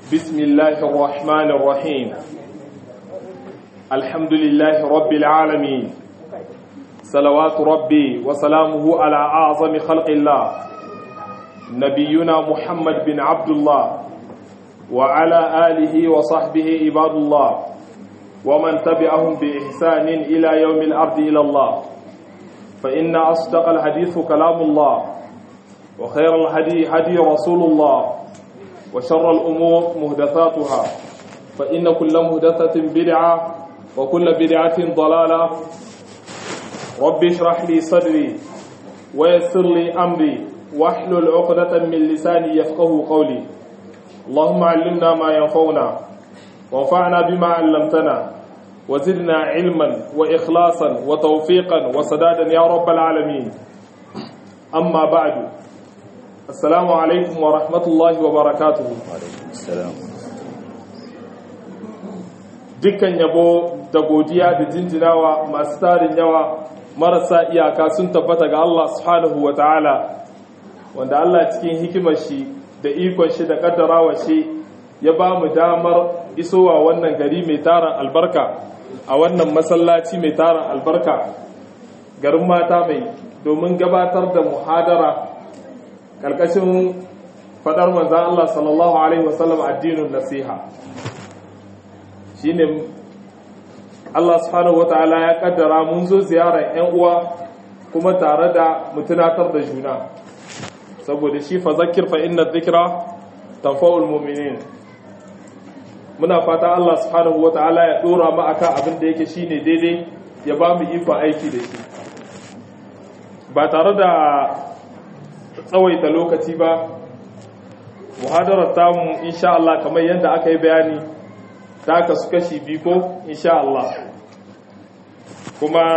بسم الله الرحمن الرحيم الحمد لله رب العالمين صلوات ربي وسلامه على أعظم خلق الله نبينا محمد بن عبد الله وعلى آله وصحبه عباد الله ومن تبعهم بإحسان إلى يوم الأرض إلى الله فإن أصدق الحديث كلام الله وخير الهدي هدي رسول الله وشر الأمور مهدثاتها فإن كل مهدثة بدعة وكل بدعة ضلالة رب اشرح لي صدري ويسر لي أمري واحلل عقدة من لساني يفقه قولي اللهم علمنا ما ينفعنا وانفعنا بما علمتنا وزدنا علما وإخلاصا وتوفيقا وسدادا يا رب العالمين أما بعد السلام عليكم ورحمة الله وبركاته dukkan yabo da godiya da jinjinawa masu tarin yawa marasa iyaka sun tabbata ga Allah subhanahu wa ta'ala wanda Allah cikin hikimar shi da ikon shi da kaddarawa shi ya ba mu damar isowa wannan gari mai tarin albarka a wannan masallaci mai tarin albarka garin mata mai domin gabatar da muhadara karkashin fadar manzan Allah sallallahu Alaihi wasallam addinin nasiha shine Allah subhanahu wata'ala ya kaddara mun zo ziyarar 'yan uwa kuma tare da mutunatar da juna saboda shi fa zakir fa inna dhikra tanfa'ul mu'minin muna fata Allah subhanahu wata'ala ya dora mu akan abin da yake shine daidai ya ba mu iko aiki da shi ba tare da tsawaita lokaci ba muhadarar tamu insha Allah kamar yadda aka yi bayani ta kasu kashi biyu ko insha Allah kuma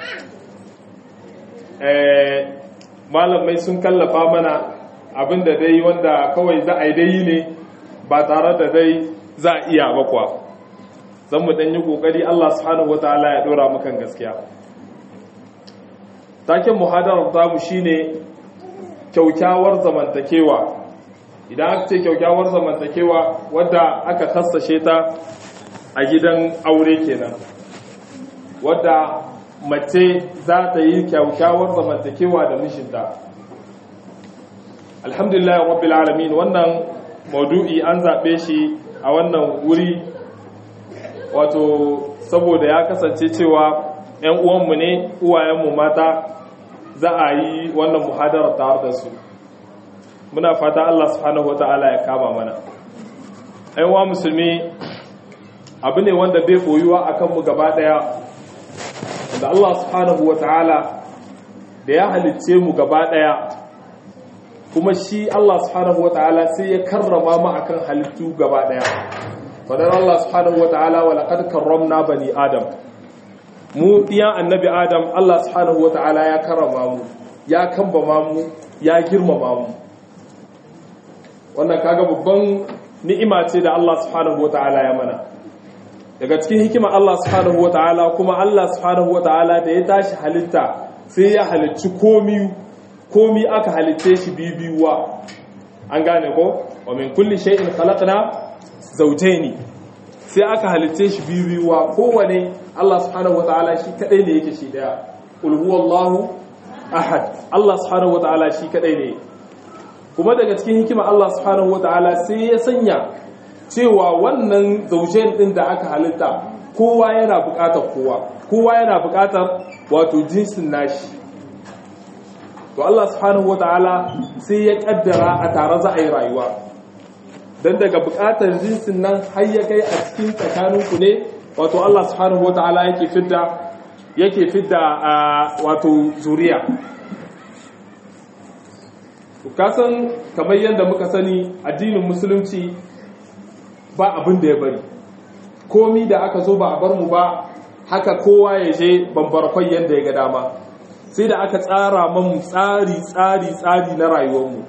malamai sun kallafa mana abinda dai wanda kawai za a yi dai ne ba tare da dai za a iya bakwa zan mu ɗanyi ƙoƙari Allah subhanahu wata'ala ya ɗora mukan gaskiya taken muhadarar tamu shine kyaukyawar zamantakewa idan aka ce kyaukyawar zamantakewa wadda aka kassashe ta a gidan aure kenan wadda mace za ta yi kyaukyawar zamantakewa da mishinta alhamdulillah rabbil alamin wannan maudu'i an zaɓe shi a wannan wuri wato saboda ya kasance cewa 'yan uwanmu ne uwayenmu mata za a yi wannan muhadarar tare da su muna fata Allah subhanahu wata'ala ya kama mana aiwa musulmi abu ne wanda bai koyuwa a kanmu gaba daya da Allah subhanahu wata'ala da ya halicce mu gaba daya kuma shi Allah subhanahu wata'ala sai ya karrama mu akan halittu gaba daya fadar Allah subhanahu wata'ala wa laqad karramna bani adam mu ɗiyan annabi adam Allah subhanahu wa ta'ala ya karama mu ya kambama mu ya girmama mu wannan kaga babban ni'ima ce da Allah subhanahu wa ta'ala ya mana daga cikin hikima Allah subhanahu wa ta'ala kuma Allah subhanahu wa ta'ala da ya tashi halitta sai ya halicci komi komi aka halitte shi bibiyuwa an gane ko wa min kulli shay'in khalaqna zawjayn sai aka halitte shi bibiyuwa kowane Allah subhanahu wataala shi kadai ne yake shi daya qul huwallahu ahad Allah subhanahu wataala shi kadai ne kuma daga cikin hikima Allah subhanahu wataala sai ya sanya cewa wannan zaujen din da aka halitta kowa yana bukatar kowa kowa yana bukatar wato jinsin nashi to Allah subhanahu wataala sai ya kaddara a tare za a yi rayuwa dan daga bukatar jinsin nan har ya kai a cikin tsakaninku ne wato Allah subhanahu wata'ala yake fidda yake fidda wato zuriya kasan kamar yadda muka sani addinin musulunci ba abin da ya bari komi da aka zo ba a bar mu ba haka kowa ya je bambarkwai yadda ya ga dama sai da aka tsara mamu tsari tsari tsari na rayuwarmu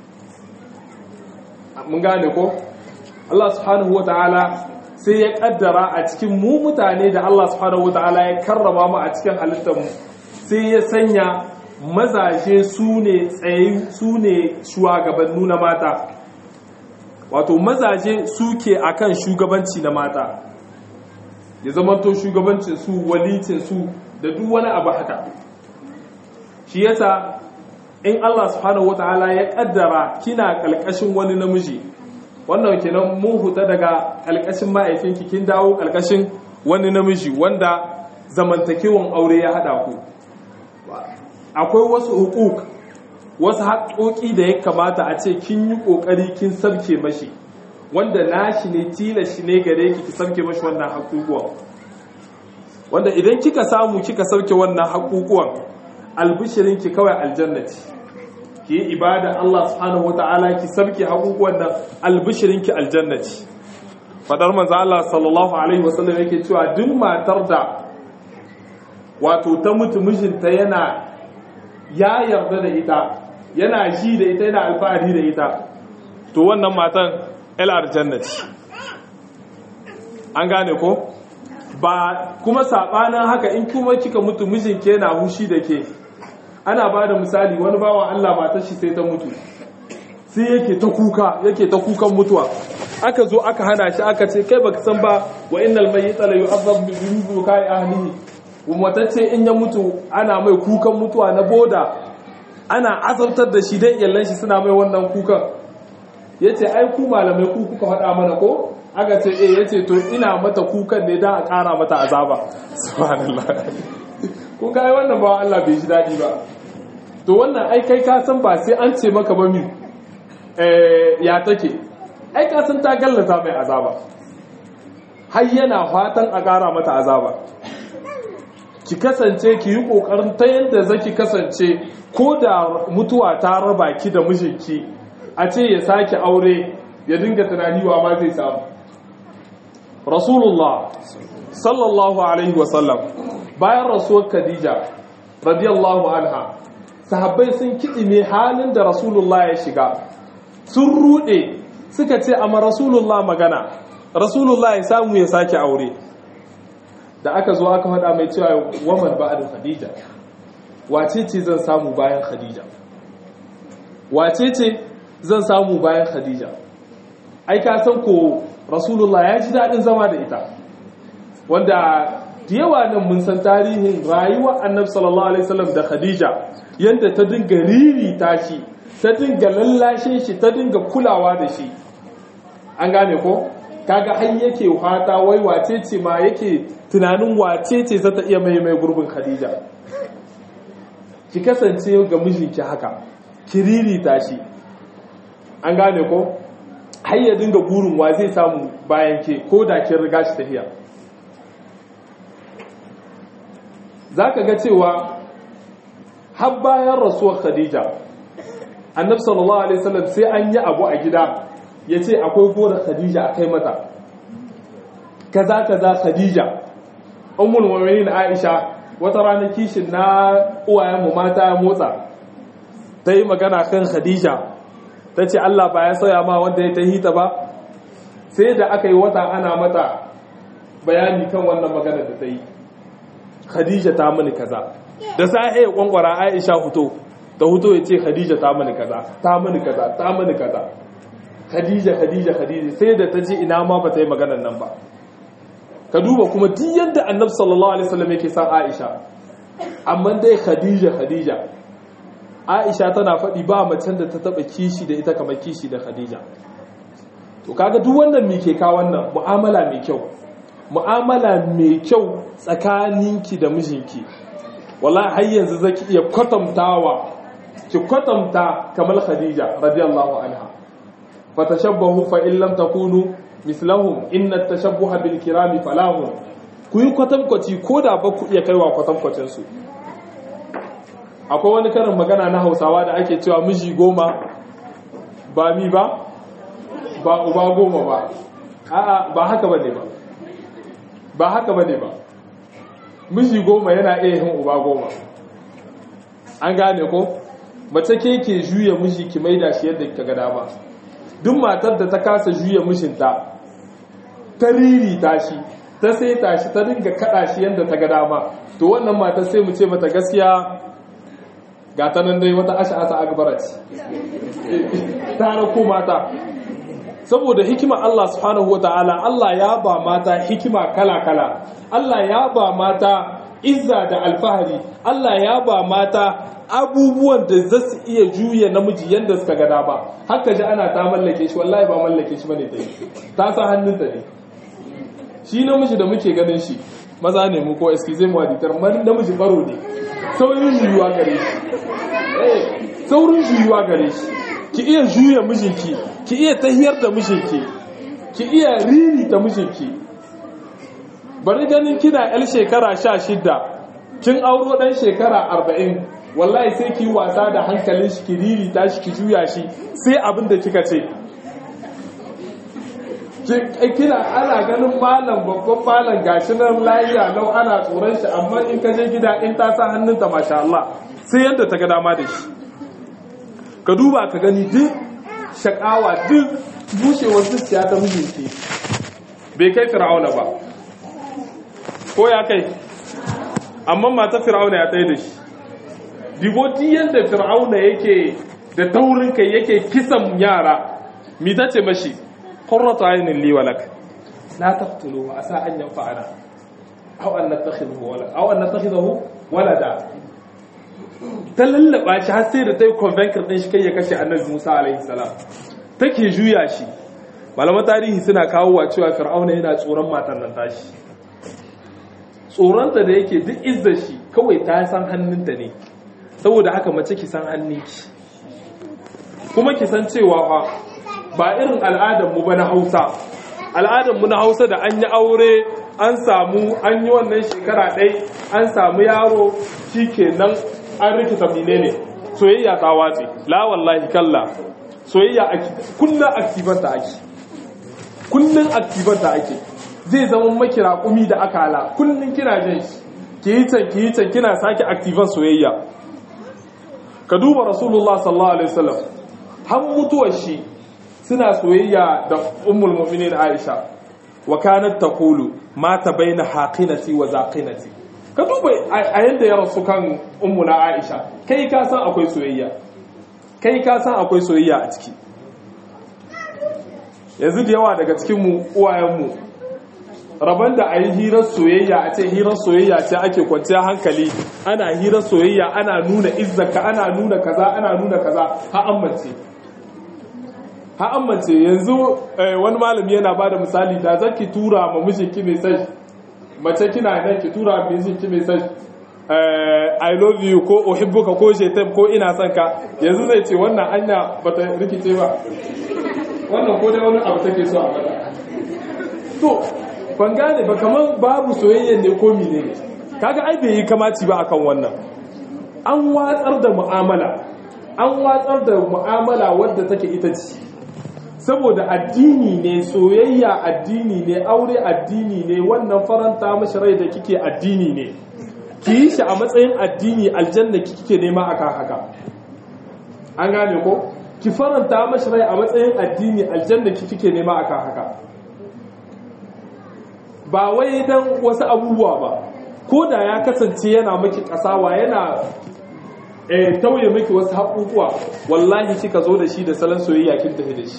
mun gane ko Allah subhanahu wata'ala sai ya kaddara a cikin mu mutane da Allah subhanahu wataala ya karrama mu a cikin halittar mu sai ya sanya mazaje su ne tsaye su ne shugabannu na mata wato mazaje suke akan shugabanci na mata ya zamanto shugabancin su walicin su da duk wani abu haka shi yasa in Allah subhanahu wataala ya kaddara kina kalkashin wani namiji wannan kenan mun huta daga kalkashin ma'aifinki kin dawo kalkashin wani namiji wanda zamantakewan aure ya hada ku akwai wasu hukuk wasu haƙoƙi da ya kamata a ce kin yi ƙoƙari kin sabke mashi wanda nashi ne tilashi ne gare ki ki sabke mashi wannan haƙuƙuwan wanda idan kika samu kika sabke wannan haƙuƙuwan albishirin ki kawai aljannati ki yi ibada Allah subhanahu wata'ala ki sabke haƙuƙuwan nan albishirin ki aljannati fadar manzo Allah sallallahu alaihi wasallam yake cewa duk matar da wato ta mutu mijinta yana ya yarda da ita yana ji da ita yana alfahari da ita to wannan matan el aljannati an gane ko ba kuma sabanin haka in kuma kika mutu mijinki yana hushi da ke ana ba da misali wani bawa Allah matar shi sai ta mutu sai yake ta kuka yake ta kukan mutuwa aka zo aka hana shi aka ce kai baka san ba wa innal mayyita la yu'adhab bi dhunubi kai ahlihi matacce in ya mutu ana mai kukan mutuwa na boda ana azabtar da shi dai iyalan shi suna mai wannan kukan yace ai ku malamai ku kuka faɗa mana ko aka ce eh yace to ina mata kukan ne dan a ƙara mata azaba subhanallah kun ga wannan ba Allah bai ji dadi ba to wannan ai kai ka san ba sai an ce maka ba mi eh ya take ai ka san ta gallata mai azaba har yana fatan a ƙara mata azaba ki kasance ki yi ƙoƙarin ta yadda zaki kasance ko da mutuwa ta raba ki da mijinki a ce ya sake aure ya dinga tunani wa ma zai samu rasulullah sallallahu alaihi wasallam bayan rasuwar khadija radiyallahu anha sahabbai sun kiɗime halin da rasulullah ya shiga sun ruɗe suka ce amma rasulullah magana rasulullah ya samu ya sake aure da aka zo aka faɗa mai cewa waman ba'adin khadija wace ce zan samu bayan khadija wace ce zan samu bayan khadija ai ka san ko rasulullah ya ji daɗin zama da ita wanda da yawa nan mun san tarihin rayuwar annabi sallallahu alaihi wasallam da khadija yanda ta dinga riri tashi ta dinga lallashe shi ta dinga kulawa da shi an gane ko kaga har yake fata wai wace ce ma yake tunanin wace ce za ta iya mai mai gurbin khadija ki kasance ga mijinki haka ki ririta shi an gane ko har ya dinga burin wa zai samu bayan ke ko da kin riga shi tafiya zaka ga cewa har bayan rasuwar khadija annabi sallallahu alaihi wasallam sai an yi abu a gida ya ce akwai gora khadija a kai mata kaza kaza khadija ummul mu'minin aisha wata rana kishin na uwayen mu mata ya motsa ta yi magana kan khadija ta ce Allah ba ya sauya ma wanda ya ta hita ba sai da aka yi wata ana mata bayani kan wannan magana da ta yi khadija ta mini kaza da sa'i ya kwankwara aisha huto da huto ya ce khadija ta mini kaza ta mini kaza ta mini kaza khadija khadija khadija sai da ta ji ina ma ba ta yi maganan nan ba ka duba kuma duk yadda annabi sallallahu alaihi wasallam yake san Aisha amma dai Khadija Khadija Aisha tana faɗi ba macen da ta taba kishi da ita kamar kishi da Khadija to kaga duk wannan me ke ka wannan mu'amala mai kyau mu'amala mai kyau tsakaninki da mijinki wallahi har yanzu zaki iya kwatantawa ki kwatanta kamar Khadija radiyallahu anha fatashabbahu fa in lam takunu mislahum inna tashabbuha bil kirami falahum ku yi kwatankwaci ko da ba ku iya kaiwa kwatankwacin su akwai wani karin magana na hausawa da ake cewa miji goma ba mi ba ba uba goma ba a'a ba haka bane ba ba haka bane ba miji goma yana iya yin uba goma an gane ko mace ke ke juya miji ki maida shi yadda kika ga dama duk matar da ta kasa juya mishinta ta riri tashi ta sai tashi ta dinga kada shi yadda ta ga dama to wannan matar sai mu ce mata gaskiya ga ta nan dai wata asha asa agbarat ta rako mata saboda hikima Allah subhanahu wa ta'ala Allah ya ba mata hikima kala-kala Allah ya ba mata izza da alfahari Allah ya ba mata abubuwan da za su iya juya namiji yadda suka gada ba haka ji ana ta mallake shi wallahi ba mallake shi bane ta yi ta sa hannunta ne shi namiji da muke ganin shi maza ne mu ko excuse mu aditar namiji baro ne saurin juyuwa gare shi saurin juyuwa gare shi ki iya juya mijinki ki iya tahiyar da mijinki ki iya riri ta mijinki bari ganin kina yar shekara sha shida kin auro dan shekara arba'in wallahi sai ki wasa da hankalin shi ki riri ta shi ki juya shi sai abin da kika ce kina ana ganin malam babban malam gashi nan layiya lau ana tsoron shi amma in ka je gida in ta sa hannunta masha Allah sai yadda ta ga dama da shi ka duba ka gani duk shakawa duk bushewar zuciya ta mijinki bai kai fir'auna ba ko ya kai amma mata fir'auna ya tsaye da shi digoti yadda fir'auna yake da taurin kai yake kisan yara mi ta ce mashi qurratu aynin li walak la taqtulu wa asa an yanfa'ana aw an nattakhidhu walada aw an nattakhidhu walada ta lallaba shi har sai da ta yi convenker ɗin shi kai ya kashe annabi musa alaihi salam take juya shi malaman tarihi suna kawo wa cewa fir'auna yana tsoron matan nan tashi tsoronta da yake duk izza shi kawai ta san hannunta ne saboda haka mace ki san hannunki kuma ki san cewa fa ba irin al'adarmu ba na hausa al'adarmu na hausa da an yi aure an samu an yi wannan shekara ɗai an samu yaro shi kenan an rikita mine ne soyayya ta watse la wallahi kalla soyayya kullun aktivanta ake kullun aktivanta ake zai zama maki raƙumi da akala kullun kina jin shi ki yi can ki yi can kina sake aktivan soyayya ka duba rasulullah sallallahu alaihi wasallam har mutuwar shi suna soyayya da ummul mu'minin aisha wa kanat taqulu mata baina haqinati wa zaqinati ka duba a yadda ya rasu kan ummuna aisha kai ka san akwai soyayya kai ka san akwai soyayya a ciki yanzu da yawa daga cikinmu uwayenmu rabon da a yi hirar soyayya a ce hirar soyayya ce ake kwanciya hankali ana hirar soyayya ana nuna izzaka ana nuna kaza ana nuna kaza ha amince ha amince yanzu wani malami yana ba da misali da zaki tura ma mijinki mai sai mace kina nan ki tura mijinki mai sai I love you ko uhibbuka ko shetem ko ina son ka yanzu zai ce wannan anya bata rikice ba wannan ko dai wani abu take so a faɗa to ban gane ba kamar babu soyayya ne ko mine ne kaga ai bai yi kamaci ba akan wannan an watsar da mu'amala an watsar da mu'amala wadda take ita ce saboda addini ne soyayya addini ne aure addini ne wannan faranta mashi rai da kike addini ne ki yi shi a matsayin addini aljanna kike nema akan haka an gane ko ki faranta mashi rai a matsayin addini aljanna kike nema akan haka ba wai dan wasu abubuwa ba ko da ya kasance yana maki kasawa yana eh tauye miki wasu haƙuƙuwa wallahi kika zo da shi da salon soyayya kin tafi da shi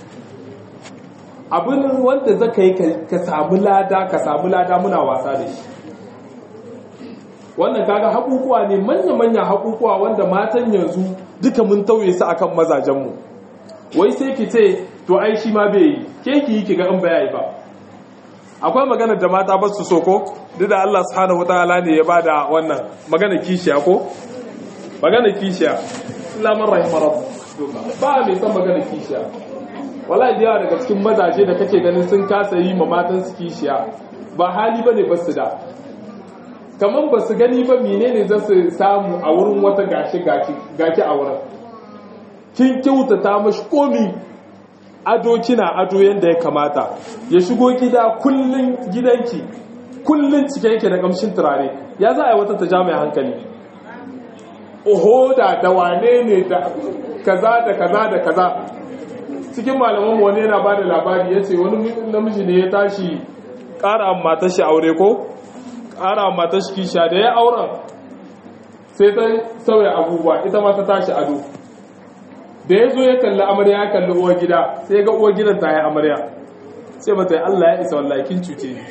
abin wanda zaka yi ka samu lada ka samu lada muna wasa da shi wannan kaga haƙuƙuwa ne manya-manya haƙuƙuwa wanda matan yanzu duka mun tauye su akan mazajenmu wai sai ki ce to ai shi ma bai yi ke ki yi ki ga in ba yi ba akwai magana da mata ba su so ko duk da Allah subhanahu wataala ne ya bada wannan magana kishiya ko magana kishiya lamar rahimar ba mai san magana kishiya wallahi da yawa daga cikin mazaje da kake ganin sun kasa yi ma matan su kishiya ba hali bane ba su da kaman ba su gani ba menene za su samu a wurin wata gashi gaki a wurin kin kyautata mashi komi ado kina ado yadda ya kamata ya shigo gida kullun gidanki kullun cike yake da kamshin turare ya za a yi wata ta ja mai hankali oho da da wane ne da kaza da kaza da kaza cikin malaman wani yana ba da labari ya ce wani namiji ne ya tashi ƙara matar shi aure ko ƙara matar shi kisha da ya auren sai ta sauya abubuwa ita ma ta tashi ado da ya zo ya kalli amarya ya kalli uwar gida sai ga uwar gidan ta yi amarya sai mata yi Allah ya isa wallahi kin cuce ni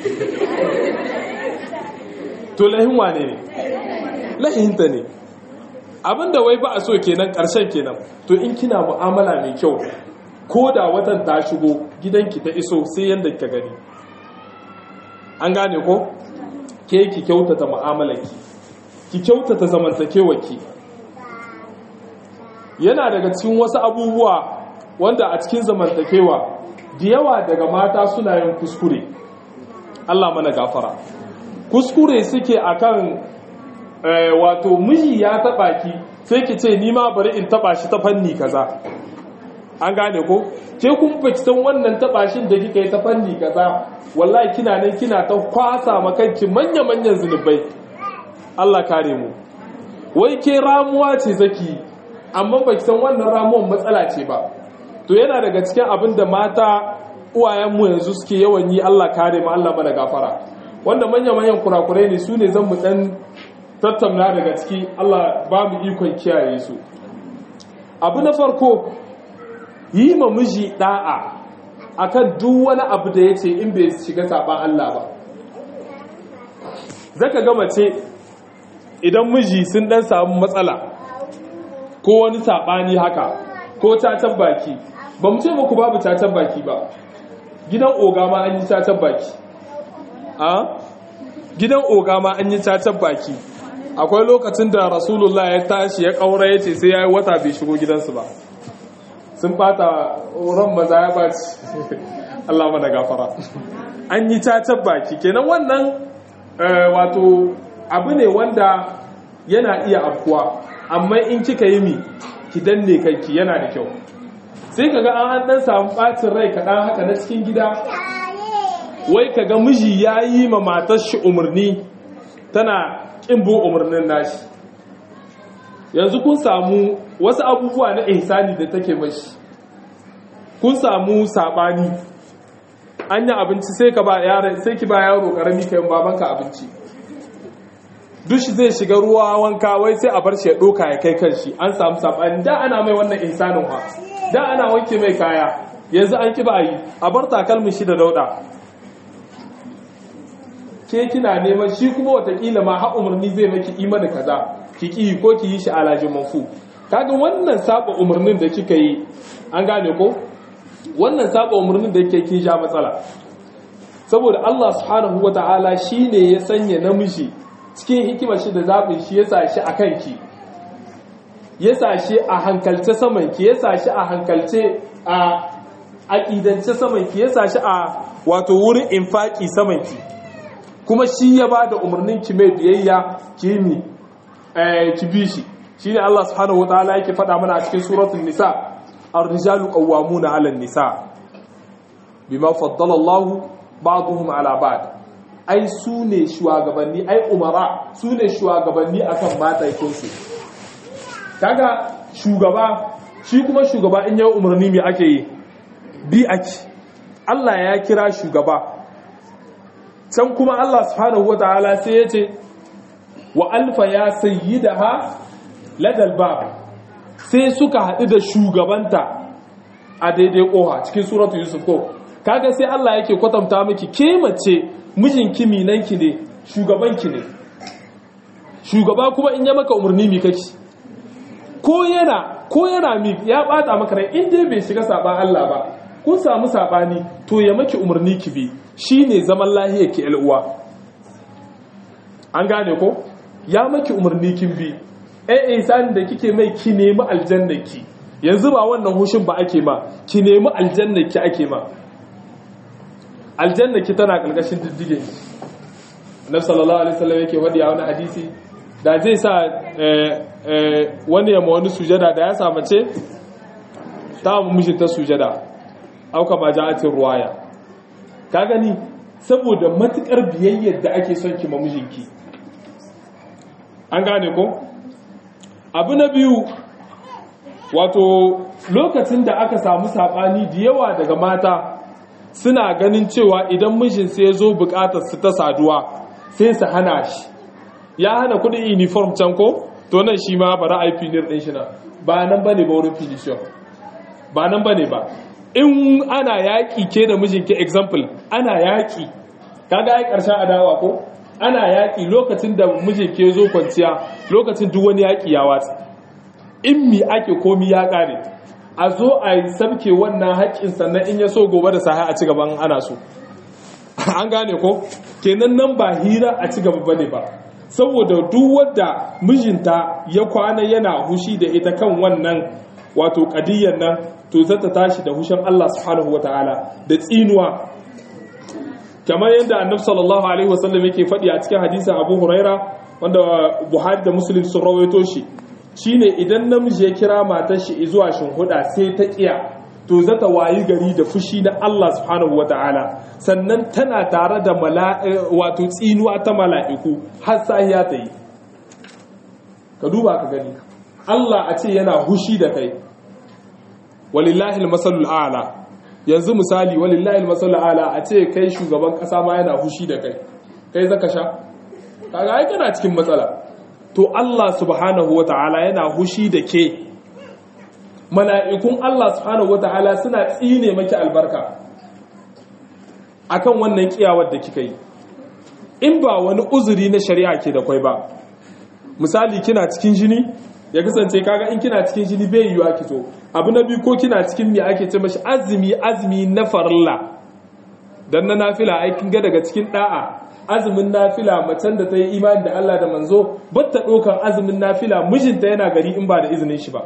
to lahin wane ne lahinta ne abinda wai ba a so kenan karshen kenan to in kina mu'amala mai kyau ko da watan ta shigo gidanki ta iso sai yadda ka gani an gane ko ke ki kyautata mu'amalarki ki kyautata zamantakewarki yana daga cikin wasu abubuwa wanda a cikin zamantakewa da yawa daga mata suna yin kuskure Allah mana gafara kuskure suke akan wato miji ya taba ki sai ki ce ni ma bari in taba shi ta fanni kaza an gane ko ke kun baki san wannan tabashin da kika yi ta fanni kaza wallahi kina nan kina ta kwasa makanki manya manyan zunubai Allah kare mu wai ke ramuwa ce zaki amma baki san wannan ramuwan matsala ce ba to yana daga cikin abin da mata uwayenmu yanzu suke yawan yi Allah kare mu Allah mana gafara wanda manya manyan kurakurai ne su ne zan mu dan tattauna daga ciki Allah ba mu ikon kiyaye su abu na farko yi ma miji da'a akan duk wani abu da yace in bai shiga saban Allah ba zaka ga mace idan miji sun dan samu matsala ko wani sabani haka ko tatan baki ba mu ce muku babu tatan baki ba gidan oga ma an yi tatan baki a gidan oga ma an yi tatan baki akwai lokacin da rasulullah ya tashi ya kaura ya ce sai ya yi wata bai shigo gidansu ba sun bata ran maza ya baci Allah mana gafara an yi cacar baki kenan wannan wato abu ne wanda yana iya afkuwa amma in kika yi mi ki danne kanki yana da kyau sai kaga an dan samu bacin rai kaɗan haka na cikin gida wai kaga miji ya yi ma matar shi umarni tana ƙin bin umarnin nashi yanzu kun samu wasu abubuwa na ihsani da take mashi kun samu sabani an yi abinci sai ka ba yaro sai ki ba yaro karami kai babanka abinci dushi zai shiga ruwa wanka wai sai a bar shi ya doka ya kai kanshi an samu sabani da ana mai wannan ihsanin ha da ana wanke mai kaya yanzu an ki ba yi a bar takalmin shi da dauda ke kina neman shi kuma watakila ma ha umarni zai maki imani kaza ki ki ko ki yi shi alajin manfu kaga wannan saba umarnin da kika yi an gane ko wannan saba umarnin da yake kin sha matsala saboda Allah subhanahu wataala shine ya sanya namiji cikin hikimar shi da zabin shi ya sa shi akan ki ya sa shi a hankalce saman ki ya sa shi a hankalce a aqidance saman ki ya sa shi a wato wurin infaki saman ki kuma shi ya ba da umarnin ki mai biyayya ki mi ki bi shi shine Allah subhanahu wataala yake faɗa mana a cikin suratul nisa ar-rijalu qawwamuna 'ala an-nisa bima faddala Allahu ba'dhum 'ala ba'd ai su ne shugabanni ai umara su ne shugabanni akan mataikun su kaga shugaba shi kuma shugaba in ya umarni me ake yi bi ake Allah ya kira shugaba can kuma Allah subhanahu wataala sai ya ce wa alfa ya sayyidaha ladal bab sai suka haɗu da shugabanta a daidai ƙoha cikin suratu yusuf ko kaga sai Allah yake kwatanta miki ke mace mijinki minanki ne shugabanki ne shugaba kuma in ya maka umarni mi kake ko yana ko yana mi ya bata maka rai in dai bai shiga saban Allah ba kun samu sabani to ya maki umarni ki bi shine zaman lahiyar ki uwa an gane ko ya maki umarni kin bi eh ihsanin da kike mai ki nemi aljannaki yanzu ba wannan hushin ba ake ma ki nemi aljannaki ake ma aljannaki tana karkashin diddige annabi sallallahu alaihi wasallam yake wadi a wani hadisi da zai sa wani ya ma wani sujada da ya samu ce ta mu mishi ta sujada auka ba ja'atin ruwaya ka gani saboda matukar biyayyar da ake son ki ma mijinki an gane ko abu na biyu wato lokacin da aka samu sabani da yawa daga mata suna ganin cewa idan mijinsu ya zo bukatar su ta saduwa sai su hana shi ya hana kudin uniform can ko to nan shi ma bara a yi finir din shi na ba nan bane ba wurin finishiyon ba nan bane ba in ana yaƙi ke da mijinki example ana yaƙi kaga ai ƙarshen adawa ko ana yaƙi lokacin da mijinki ya zo kwanciya lokacin duk wani yaƙi ya watsa in mi ake komi ya ƙare a zo a yi sabke wannan haƙƙin sannan in ya so gobe da sahi a ci gaban ana so an gane ko kenan nan ba hira a ci gaba bane ba saboda duk wadda mijinta ya kwana yana hushi da ita kan wannan wato kadiyyar nan to zata tashi da hushin Allah subhanahu wataala da tsinuwa kamar yadda annabi sallallahu alaihi wasallam yake faɗi a cikin hadisin Abu Huraira wanda Buhari da Muslim sun rawaito shi shine idan namiji ya kira matar shi zuwa shinhuda sai ta kiya to zata wayi gari da fushi na Allah subhanahu wataala sannan tana tare da wato tsinuwa ta mala'iku har sahiya ta yi ka duba ka gani Allah a ce yana hushi da kai walillahi almasalul a'la yanzu misali walillahi almasalul a'la a ce kai shugaban kasa ma yana hushi da kai kai zaka sha kaga ai kana cikin matsala to Allah subhanahu wataala yana hushi da ke mala'ikun Allah subhanahu wataala suna tsine maki albarka akan wannan kiyawar da kika yi in ba wani uzuri na shari'a ke da kwai ba misali kina cikin jini ya kasance kaga in kina cikin jini bai yiwa ki zo abu na biyu ko kina cikin me ake ce mashi azumi azumi na farilla dan na nafila ai kin ga daga cikin da'a azumin nafila macen da ta yi imani da Allah da manzo batta dokan azumin nafila mijinta yana gari in ba da izinin shi ba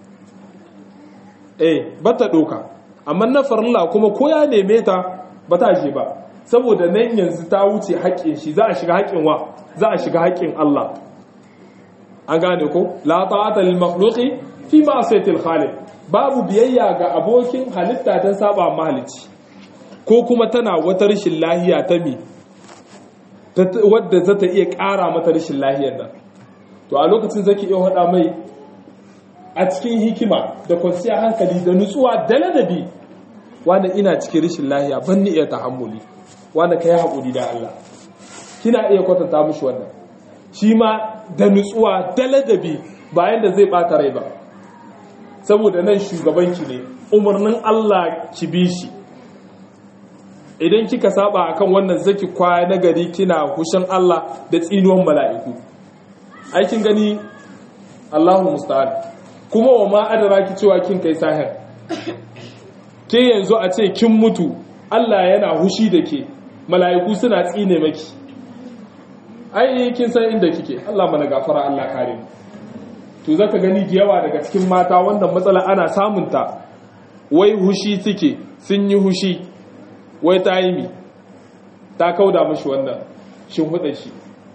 eh batta doka amma na farilla kuma ko ya neme ta ba ta je ba saboda nan yanzu ta wuce haƙƙin shi za a shiga haƙƙin wa za a shiga haƙƙin Allah an gane ko la ta'ata lil makhluqi fi ma'siyatil khaliq babu biyayya ga abokin halitta dan saba mahalici ko kuma tana wata rashin lahiya ta mi wadda za ta iya ƙara mata rashin lahiyar nan to a lokacin zaki iya hada mai a cikin hikima da kwanciyar hankali da nutsuwa da ladabi wanda ina cikin rashin lahiya ban ni iya tahammuli wanda kai haƙuri da Allah kina iya kwatanta mishi wannan shi ma da nutsuwa da ladabi bayan da zai bata rai ba saboda nan shugabanki ne umarnin Allah ki bi shi idan kika saba akan wannan zaki kwaya na gari kina hushin Allah da tsinuwan mala'iku aikin gani Allahu musta'an kuma wa ma adara ki cewa kin kai sahir ke yanzu a ce kin mutu Allah yana hushi da ke mala'iku suna tsine maki ai kin san inda kike Allah mana gafara Allah kare mu to zaka gani da yawa daga cikin mata wannan matsala ana samun ta wai hushi suke sun yi hushi wai ta yi mi ta kauda mashi wannan shimfiɗa shi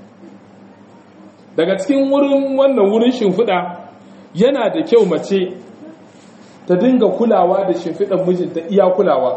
daga cikin wurin wannan wurin shimfiɗa yana da kyau mace ta dinga kulawa da shimfiɗan mijinta iya kulawa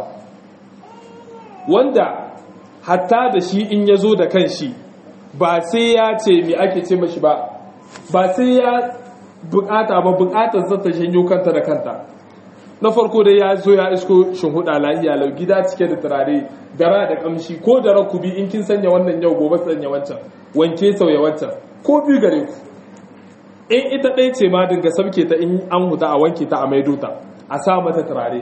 wanda hatta da shi in ya zo da kan shi ba sai ya ce mi ake ce mashi ba ba sai ya bukata ba bukatar zata janyo kanta da kanta na farko dai ya zo ya isko shinhuda lahiya lau gida cike da turare dara da kamshi ko da rakubi in kin sanya wannan yau gobe sanya wancan wanke sauya wancan ko biyu gare ku in ita ɗaya ce ma dinga sabke ta in an huta a wanke ta a maido ta a sa mata turare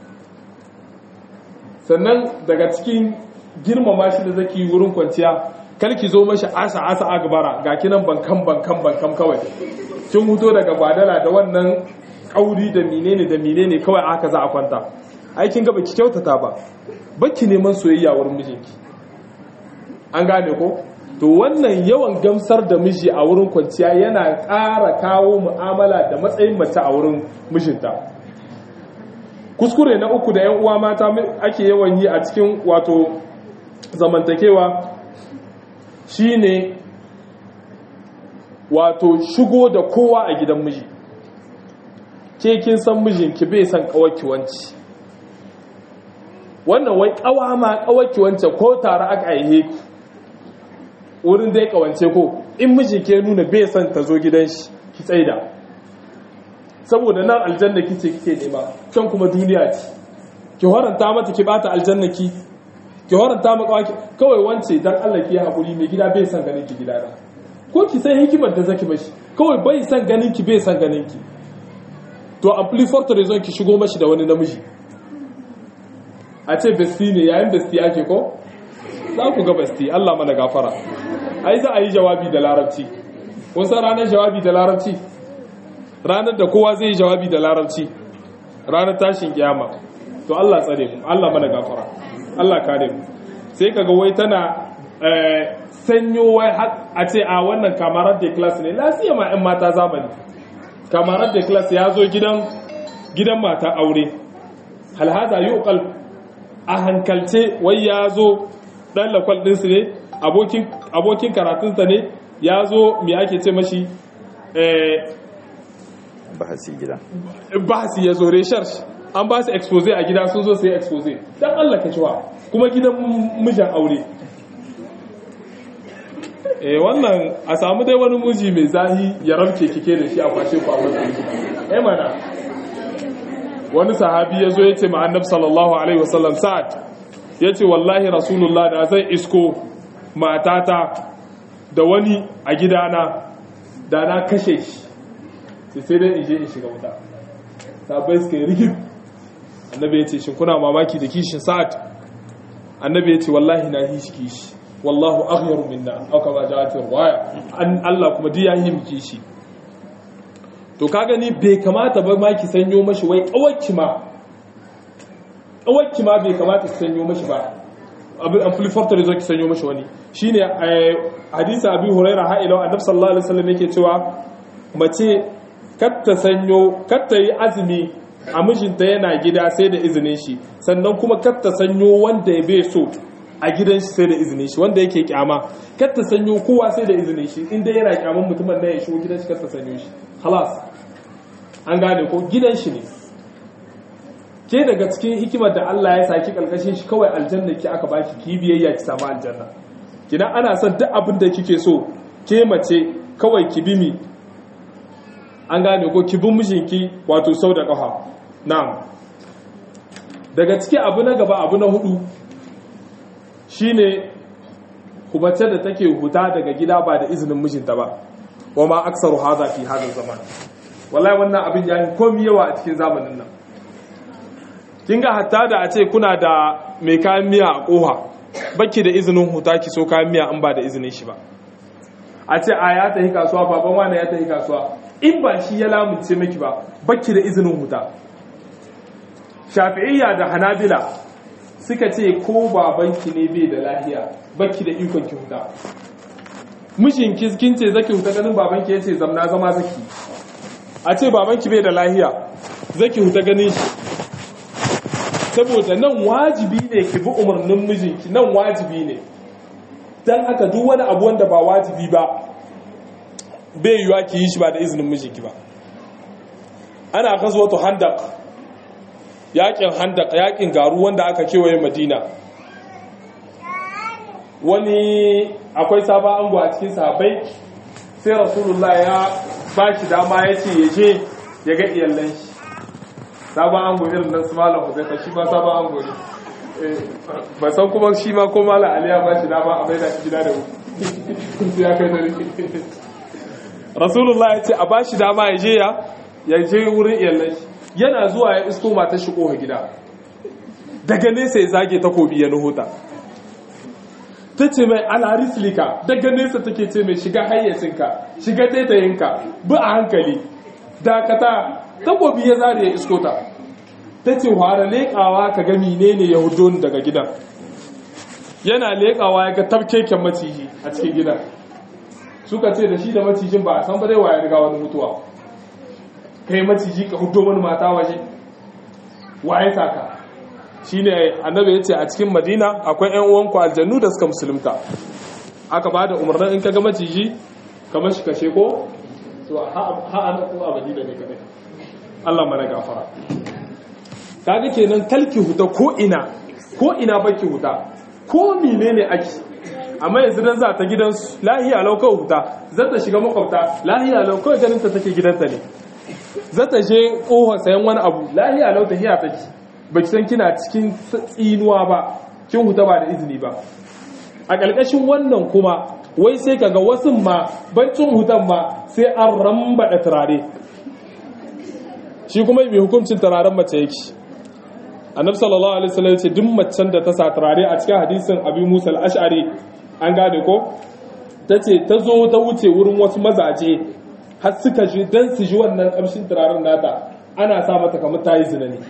sannan daga cikin girmama shi da zaki wurin kwanciya kar ki zo mashi asa asa agbara ga kinan bankan bankan bankan kawai kin huto daga badala da wannan kauri da menene da menene kawai aka za a kwanta aikin gaba ki kyautata ba baki neman soyayya wurin mijinki an gane ko to wannan yawan gamsar da miji a wurin kwanciya yana ƙara kawo mu'amala da matsayin mace a wurin mijinta kuskure na uku da 'yan uwa mata ake yawan yi a cikin wato zamantakewa shine wato shigo da kowa a gidan miji ke kin san mijinki bai san kawaki wanci wannan wai kawa ma kawaki wance ko tare aka aihe ku wurin dai kawance ko in miji ke nuna bai san ta zo gidan shi ki tsaida saboda nan aljanna kice kike nema can kuma duniya ce ki horanta mata ki bata aljanna ki ki horanta maka waki kawai wance dan Allah ki hakuri mai gida bai san ganin ki gida da ko ki san hikimar da zaki mashi kawai bai san ganin ki bai san ganin ki to ampli forte raison ki shigo mashi da wani namiji a ce besti ne yayin besti ake ko za ku ga besti Allah mana gafara ai za a yi jawabi da larabci kun san ranar jawabi da larabci ranar da kowa zai yi jawabi da larabci ranar tashin kiyama to Allah tsare mu Allah mana gafara Allah kare mu sai kaga wai tana sanyo wai a ce a wannan kamarar da class ne lafiya ma 'yan mata zamani kamarar da class ya zo gidan gidan mata aure halhaza yi ukal a hankalce wai ya zo ɗan lakwal ɗinsu ne abokin karatunsa ne ya zo mai ake ce mashi bahasi gida bahasi ya zo research an ba su expose a gida sun zo su yi expose don allah ka cewa kuma gidan mijin aure eh wannan a samu dai wani muji mai zahi ya rabke kike da shi a kwashe ku a wannan eh mana wani sahabi ya zo ya ce ma annabi sallallahu alaihi wasallam sa'ad ya ce wallahi rasulullah da zai isko matata da wani a gidana da na kashe shi sai sai dai in je in shiga wuta sabai suka yi rigib annabi ya ce shin kuna mamaki da kishin sa'ad annabi ya ce wallahi na yi shi kishi wallahu aghyaru minna aw kama ja'at riwaya an Allah kuma duk yayi miki shi to ka gani bai kamata ba ma ki sanyo mashi wai kawakki ma kawakki ma bai kamata ki sanyo mashi ba abin amplifier da zo ki sanyo mashi wani shine hadisi abi huraira ha ila annabi sallallahu alaihi wasallam yake cewa mace katta sanyo katta yi azumi a mijinta yana gida sai da izinin shi sannan kuma katta sanyo wanda ya bai so a gidan shi sai da izinin shi wanda yake kyama katta sanyo kowa sai da izinin shi inda yana kyaman mutumin da ya shigo gidan shi katta sanyo shi halas an gane ko gidan shi ne ke daga cikin hikimar da Allah ya saki kalkashin shi kawai aljanna ki aka baki ki biyayya ki samu aljanna kina ana son duk abin da kike so ke mace kawai ki bi mi an gane ko ki bi mijinki wato sau da kafa na'am daga ciki abu na gaba abu na hudu shine kubace da take huta daga gida ba da izinin mijinta ba wa ma aksaru hadha fi hadha zaman wallahi wannan abin ya komi yawa a cikin zamanin nan kin ga hatta da a ce kuna da mai kayan miya a koha baki da izinin huta ki so kayan miya an ba da izinin shi ba a ce a ya tafi kasuwa baban wani ya tafi kasuwa in ba shi ya lamunce miki ba baki da izinin huta shafi'iyya da hanabila suka ce ko babanki ne bai da lahiya baki da ikon ki huta mijinki kin ce zaki huta ganin babanki yace zamna zama zaki a ce babanki bai da lahiya zaki huta ganin shi saboda nan wajibi ne ki bi umarnin mijinki nan wajibi ne dan haka duk wani abu wanda ba wajibi ba bai yiwa ki yi shi ba da izinin mijinki ba ana gazwatu handaq yakin handaq yakin garu wanda aka kewaye madina wani akwai sabon ango a cikin sahabbai sai rasulullah ya ba shi dama ya ce ya je ya ga iyallan shi sabon ango irin nan su malam huzaifa shi ma sabon ango ne ba san kuma shi ma ko malam aliya ba shi dama a maida shi gida da wuri ya kai da rike rasulullah ya ce a ba shi dama ya je ya ya je wurin iyallan shi yana zuwa ya isko mata shi koha gida daga nesa ya zage takobi ya nuhuta ta ce mai alarislika daga nesa take ce mai shiga hayyacinka shiga taitayinka bi a hankali dakata takobi ya zare ya isko ta ta ce ware leƙawa ka ga menene ya hudo daga gidan yana leƙawa ya ga tafkeken maciji a cikin gidan suka ce da shi da macijin ba a san ba dai waye riga wani mutuwa kai maciji ka hudo wani mata waje waye saka shine annabi yace a cikin madina akwai ƴan uwanku aljannu da suka musulunta aka ba da umarnin in kaga maciji kamar shi kashe ko to ha an ko a madina ne kadai Allah mana gafara kaga kenan kalki huta ko ina ko ina baki huta ko menene ake amma yanzu dan za ta gidan lahiya lau kawai huta za ta shiga makwabta lahiya lau kawai ganin ta take gidanta ne za ta je kohon sayan wani abu lahiya lau ta hiya take baki san kina cikin tsinuwa ba kin huta ba da izini ba a ƙarƙashin wannan kuma wai sai kaga wasu ma bancin hutan ma sai an rambada turare shi kuma mai hukuncin turaren mace yake annabi sallallahu alaihi wasallam yace duk macen da ta sa turare a cikin hadisin abi musa al-ash'ari an gane ko tace ta zo ta wuce wurin wasu mazaje har suka ji dan su ji wannan kamshin turaren nata ana sa mata kamar ta yi zina ne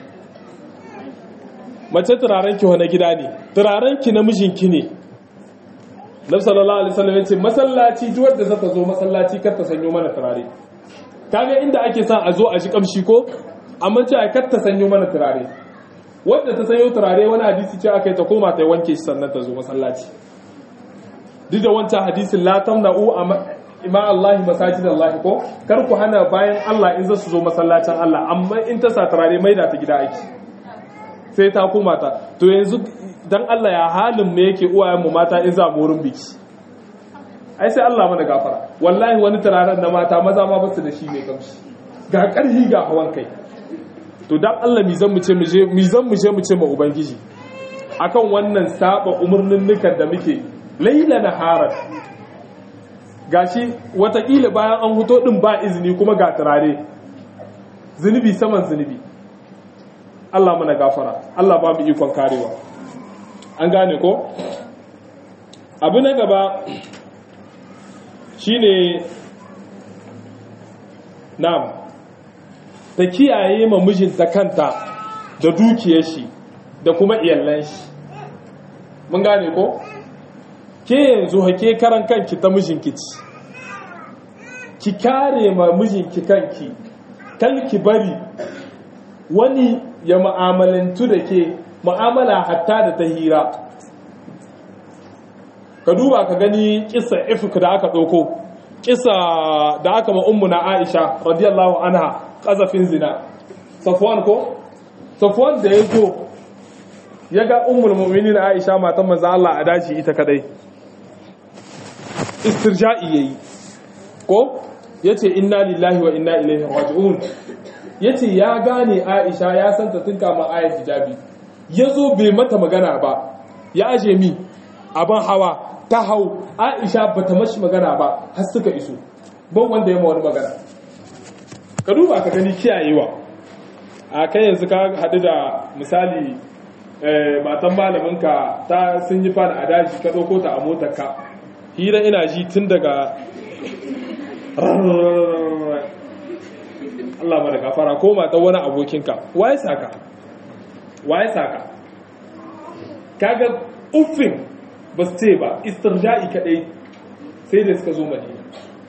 mace turaren ki wani gida ne turaren ki na mijinki ne nabi sallallahu alaihi wasallam yace masallaci duk wanda zata zo masallaci kar ta sanyo mana turare kaga inda ake sa a zo a ji kamshi ko amma ce ai kar ta sanyo mana turare wanda ta sanyo turare wani hadisi ce aka yi ta koma ta wanke shi sannan ta zo masallaci duk da wancan hadisin la tamna'u ima Allah masajid Allah ko kar ku hana bayan Allah in za su zo masallacin Allah amma in ta sa turare mai da ta gida aiki sai ta koma ta to yanzu dan Allah ya halin me yake uwayen mu mata in za mu wurin biki ai sai Allah mana gafara wallahi wani turaren na mata maza ma basu da shi mai kamshi ga karhi ga hawan kai to dan Allah mi zan mu ce mu je mi zan mu je mu ce ma ubangiji akan wannan saba umurnin nukan da muke laila naharat gashi watakila bayan an huto din ba izini kuma ga turare zunubi saman zunubi Allah mana gafara Allah ba mu ikon karewa an gane ko abu na gaba shine nam ta kiyaye ma mijinta kanta da dukiyar shi da kuma iyalan shi mun gane ko ke yanzu hake karan kanki ta mijinki ci ki kare ma mijinki kanki kalki bari wani ya ma'amalantu da ke mu'amala hatta da ta hira ka duba ka gani kisa ifk da aka ɗauko kisa da aka ma'ummu na aisha radiyallahu anha ƙazafin zina safwan ko safwan da ya zo ya ga ummul mu'minin aisha matan manzo Allah a daji ita kadai istirja'i yayi ko yace inna lillahi wa inna ilaihi raji'un yace ya gane Aisha ya san ta tun kama ayat hijabi yazo bai mata magana ba ya aje mi aban hawa ta hau Aisha bata mashi magana ba har suka iso ban wanda ya ma wani magana ka duba ka gani kiyayewa a kai yanzu ka hadu da misali matan malaminka ta sun yi fara a daji ka ɗauko ta a motar ka hira ina ji tun daga Allah ma da gafara ko mata wani abokinka waye saka waye saka kaga uffin ba su ce ba istirja'i kadai sai da suka zo madina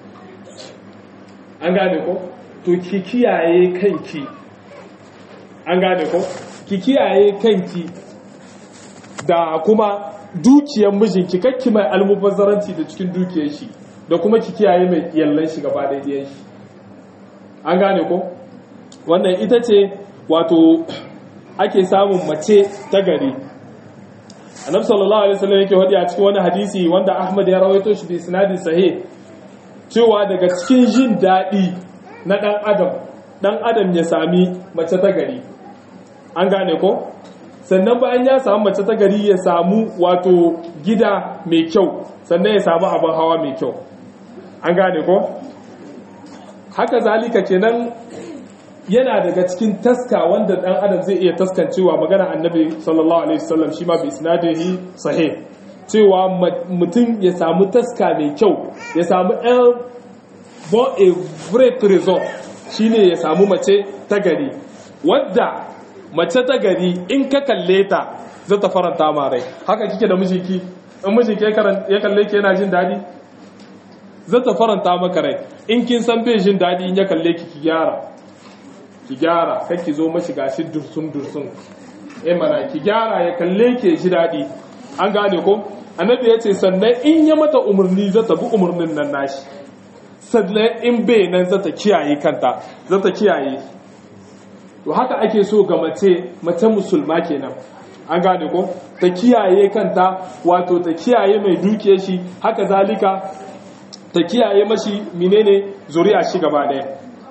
an gane ko to ki kiyaye kanki an gane ko ki kiyaye kanki da kuma dukiyar mijinki kakki mai almubazzaranci da cikin dukiyar shi da kuma ki kiyaye mai yallan shi gaba ɗayan shi an gane ko wannan ita ce wato ake samun mace ta gari annabi sallallahu alaihi wasallam yake wadi a cikin wani hadisi wanda Ahmad ya rawaito shi bi isnadi sahih cewa daga cikin jin daɗi na ɗan adam ɗan adam ya sami mace ta gari an gane ko sannan bayan ya samu mace ta gari ya samu wato gida mai kyau sannan ya samu abin hawa mai kyau an gane ko haka zalika kenan yana daga cikin taska wanda dan adam zai iya taskancewa magana annabi sallallahu alaihi wasallam shi ma bi isnadihi sahih cewa mutum ya samu taska mai kyau ya samu ɗan bon a vrai trésor shine ya samu mace ta gari wadda mace ta gari in ka kalle ta zai ta faranta ma rai haka kike da mijinki in mijinki ya kalle ki yana jin daɗi zai ta faranta maka rai in kin san bai jin daɗi in ya kalle ki ki gyara ki gyara kai ki zo mashi gashi dursun dursun eh mana ki gyara ya kalle ki ji daɗi an gane ko annabi ya ce sannan in ya mata umarni za ta bi umarnin nan nashi sannan in bai nan za ta kiyaye kanta za ta kiyaye to haka ake so ga mace mace musulma kenan an gane ko ta kiyaye kanta wato ta kiyaye mai dukiyar shi haka zalika ta kiyaye mashi menene zuri'a shi gaba daya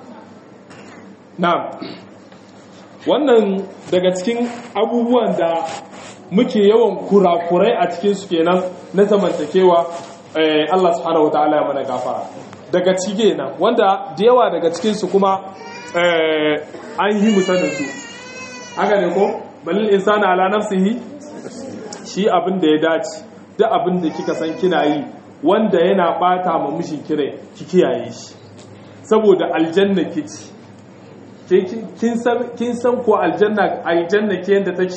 na'am wannan daga cikin abubuwan da muke yawan kurakurai a cikin su kenan na zamantakewa Allah subhanahu wataala ya mana gafara daga cike nan wanda da yawa daga cikin su kuma an yi musanin su haka ne ko balil insana ala nafsihi shi abin da ya dace duk abin da kika san kina yi wanda yana bata ma mishin kire ki kiyaye shi saboda aljanna kici kin san ko aljanna aljanna ke yanda take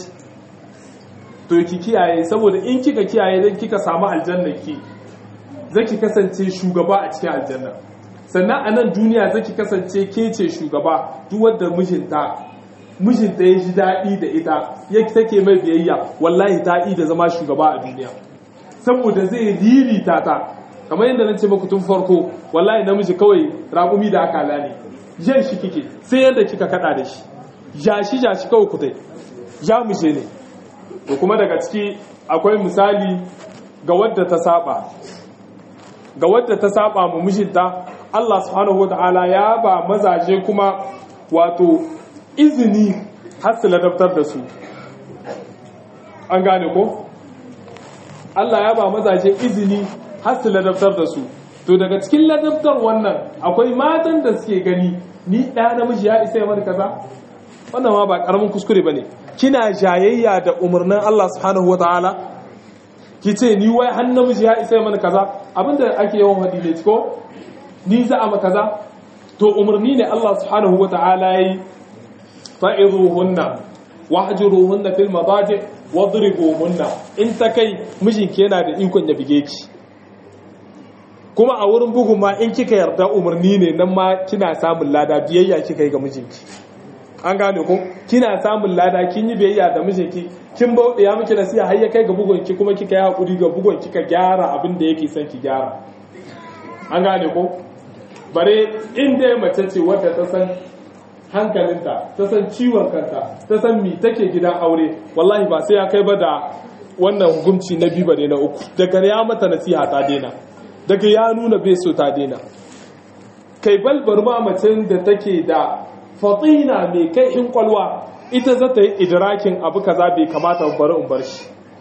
to ki kiyaye saboda in kika kiyaye dan kika samu aljanna ki zaki kasance shugaba a cikin aljanna sannan a nan duniya zaki kasance ke ce shugaba duk wanda mijinta mijinta ya ji daɗi da ita ya take mai biyayya wallahi ta da zama shugaba a duniya saboda zai ririta ta kamar yadda na ce maku tun farko wallahi namiji kawai raƙumi da aka ne jan shi kike sai yadda kika kada da shi ja shi ja shi kawai kutai ja mushe ne to kuma daga ciki akwai misali ga wadda ta saba ga wadda ta saba mu mijinta Allah subhanahu wata'ala ya ba mazaje kuma wato izini har su ladabtar da su an gane ko Allah ya ba mazaje izini har su ladabtar da su to daga cikin ladabtar wannan akwai matan da suke gani ni ɗaya namiji ya isa ya mani kaza wannan ma ba ƙaramin kuskure ba ne kina jayayya da umarnin Allah subhanahu wa ta'ala ki ce ni wai har namiji ya isa ya mani kaza abinda ake yawan hadi ne ko ni za a kaza to umarni ne Allah subhanahu wa ta'ala yayi fa'izuhunna wahjuruhunna fil madaji wadribuhunna in ta kai mijinki yana da ikon ya bige ki kuma a wurin bugun ma in kika yarda umarni ne nan ma kina samun lada biyayya kika yi ga mijinki an gane ko kina samun lada kin yi biyayya da mijinki kin bauɗe ya miki nasiha har ya kai ga bugun ki kuma kika yi hakuri ga bugun kika gyara abin da yake son ki gyara an gane ko bare in dai mace ce wadda ta san hankalinta ta san ciwon kanta ta san mi take gidan aure wallahi ba sai ya kai ba da wannan hukunci na biyu bare na uku daga ya mata nasiha ta daina daga ya nuna bai so ta daina kai balbar ma macen da take da fatina mai kai in kwalwa ita za ta yi idrakin abu kaza bai kamata bari in bar shi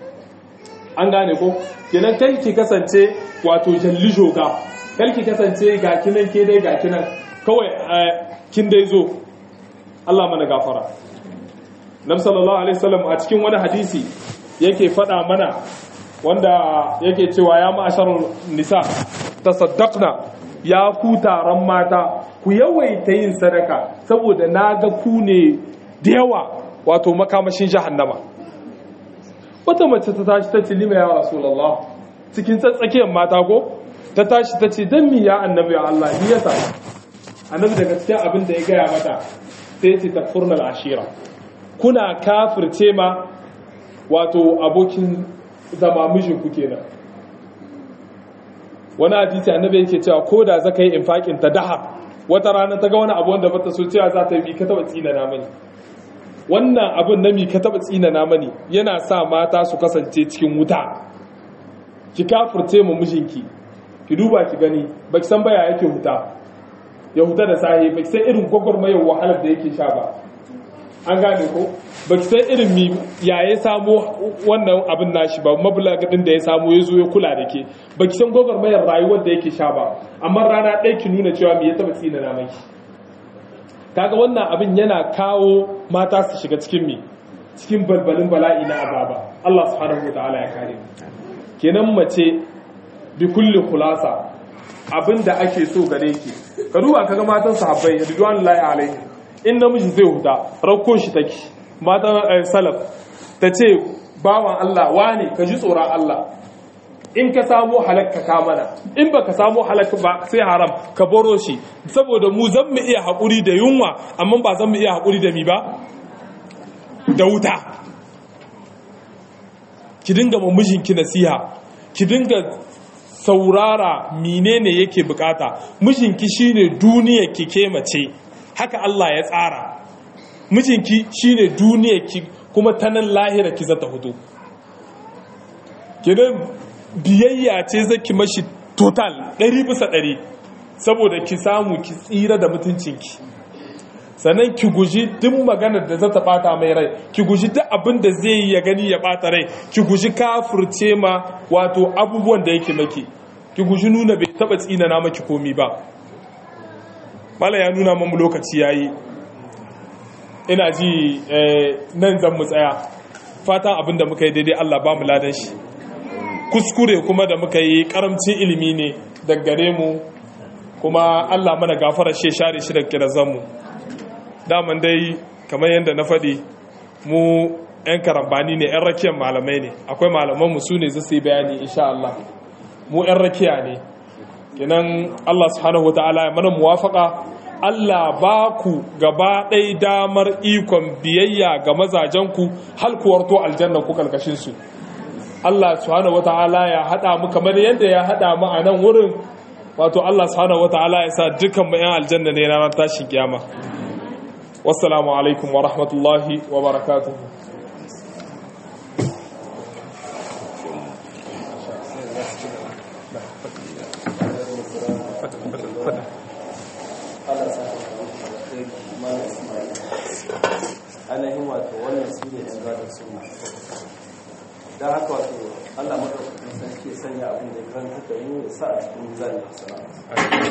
an gane ko kenan kai ki kasance wato jalli joga kai ki kasance ga kinan ke dai ga kinan kawai kin dai zo Allah mana gafara Nabi sallallahu alaihi wasallam a cikin wani hadisi yake faɗa mana wanda yake cewa ya ma'asharun nisa tasaddaqna ya ku taron mata ku yawaita yin sadaka saboda na ga ku ne da yawa wato makamashin jahannama wata mace ta tashi ta ce lima ya rasulullah cikin tsatsakiyar mata ko ta tashi ta ce dan mi ya annabi ya Allah ni yasa annabi daga cikin abin da ya gaya mata sai ya ce takfurnal ashira kuna kafirce ma wato abokin zama mijinku kenan wani hadisi annabi yake cewa ko da zaka yi infakin ta daha wata rana ta ga wani abu wanda bata so cewa za ta yi ka taba tsina na mani wannan abun na mi ka taba tsina na mani yana sa mata su kasance cikin wuta ki kafurce mu mijinki ki duba ki gani baki san baya yake huta ya huta da sahi baki san irin gwagwarmayar wahalar da yake sha ba an gane ko ba ki san irin mi ya ya samo wannan abin nashi ba mabulagadin da ya samu ya zo ya kula da ke ba ki san mayar rayuwar da yake sha ba amma rana ɗaya ki nuna cewa me ya taɓa tsina na maki kaga wannan abin yana kawo mata su shiga cikin mi cikin balbalin bala'i na azaba Allah subhanahu wataala ya kare kenan mace bi kulli khulasa abin da ake so gare ki ka duba kaga matan sahabbai ridwanullahi alaihi in namiji zai huta rakko shi take matan salaf ta ce bawan Allah wane ka ji tsoron Allah in ka samu halakka ka mana in baka samu halakka ba sai haram ka boro shi saboda mu zan mu iya haƙuri da yunwa amma ba zan mu iya haƙuri da mi ba da wuta ki dinga ma mijinki nasiha ki dinga saurara menene yake bukata mijinki shine duniya ki ke mace haka Allah ya tsara mijinki shine duniya ki kuma ta nan lahira ki zata hudu kidan biyayya ce zaki mashi total ɗari bisa ɗari saboda ki samu ki tsira da mutuncinki sannan ki guji duk maganar da zata bata mai rai ki guji duk abin da zai yi ya gani ya bata rai ki guji kafurce ma wato abubuwan da yake maki ki guji nuna bai taba tsinana maki komi ba bala ya nuna mamu lokaci yayi ina ji nan zan mu tsaya fatan abin da muka yi daidai Allah ba mu ladan shi kuskure kuma da muka yi karamcin ilimi ne daggare mu kuma Allah mana gafara shi share shi da kirazan mu daman dai kamar yadda na faɗi mu 'yan karambani ne 'yan rakiyar malamai ne akwai malamanmu su ne zai bayani insha Allah mu 'yan rakiya ne kinan Allah subhanahu wata'ala ya mana muwafaka Allah ba ku gaba ɗai damar ikon biyayya ga mazajenku halkuwarto aljanna ku kalkashinsu Allah subhanahu wata'ala ya haɗa mu kamar yadda ya haɗa mu a nan wurin wato Allah subhanahu wata'ala ya sa dukkan mu 'yan aljanna ne ranar tashin kiyama wassalamu alaikum wa rahmatullahi wa barakatuhu ainihin wato wannan su ne yan gadon suna don haka wato allah maɗaukakin sarki ya sanya abin da ya karanta da yi sa a cikin zanen hasana